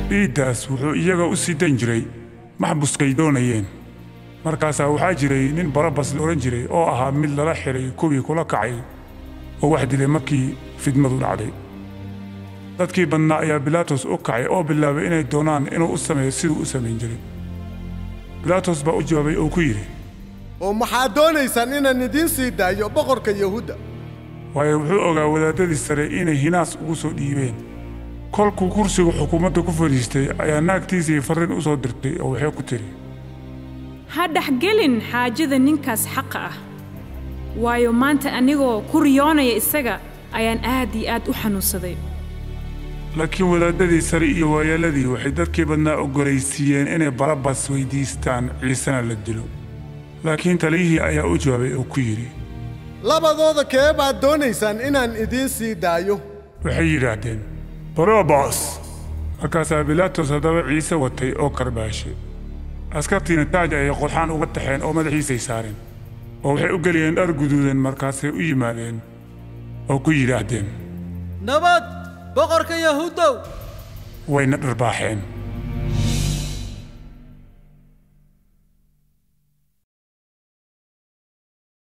dhiiddaas wuxuu iyaga u sii dan jiray maxbuskay doonayeen markaasaa waxaa jiray nin barabas la odhan jiray oo ahaa mid lala xidhay kuwii kula kacay oo wax dilay markii fidmadu dhacday dadkii badnaa ayaa bilaatos u kacay oo bilaabay inay doonaan inuu u sameeyo siduu u samayn jiray bilaatos baa u jawaabay oo ku yidhi oo maxaad doonaysaan inaan idiin sii daayo boqorka yahuudda waayo wuxuu ogaa wadaadadii sare inay hinaas ugu soo dhiibeen kolkuu kursigu xukuumadda ku fadhiistay ayaa naagtiisii farriin u soo dirtay oo waxay ku tidhi ha dhexgelin xaajada ninkaas xaqa ah waayo maanta anigoo ku riyoonaya isaga ayaan aad iyo aad u xanuunsaday laakiin wadaadadii sare iyo waayeelladii waxay dadkii badnaa oggolaysiiyeen inay barabas weyddiistaan ciisena la dilo laakiin taliyihii ayaa u jawaabay oo ku yidhi labadooda kee baad doonaysaan inaan idiin sii daayo waxay yidhaahdeen barabas markaasaa bilaatos haddaba ciise watay oo karbaashay askartiina taaj ayay qodxaan uga taxeen oo madaxiisay saareen oo waxay u geliyeen dhar guduudan markaasay u yimaadeen oo ku yidhaahdeen nabad boqorka yahuuddow wayna dharbaaxeen